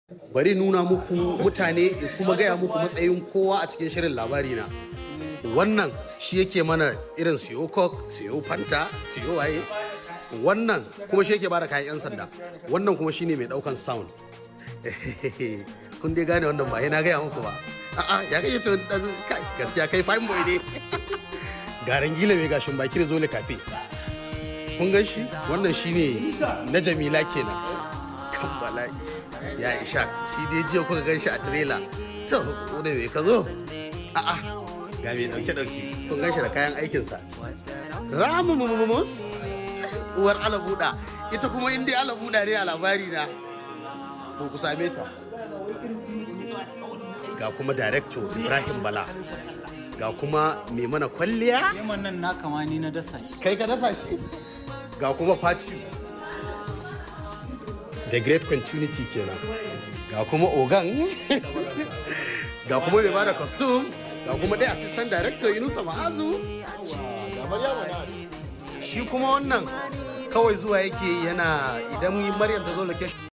bari nuna muku mutane kuma gaya muku matsayin kowa a cikin shirin labari na wannan shi yake mana irin siyo coke siyo fanta siyo waye wannan kuma shi yake bada kayan 'yan sanda wannan kuma shine mai daukan sound kun dai gane wannan ba na gaya muku ba a'a ya kai to gaskiya kai fine boy ne garan gila mai gashin baki da zole kafe kun gan shi wannan shine na jamila kenan kan bala'i ya isha shi dai jiya kuka gan shi a trailer to wanda mai ka zo a'a ga mai dauke dauke kun gan shi da kayan aikinsa ramu mumumus uwar alabuda ita kuma inda alabuda ne a labari na to ku same ta ga kuma director ibrahim bala ga kuma mai mana kwalliya Yaman nan na kama ni na dasa shi. kai ka dasa shi ga kuma party the great continuity kenan ga kuma ogan ga kuma mai bada costume ga kuma dai assistant director yunusa ma'azu shi kuma wannan kawai zuwa yake yana idan maryam ta zo location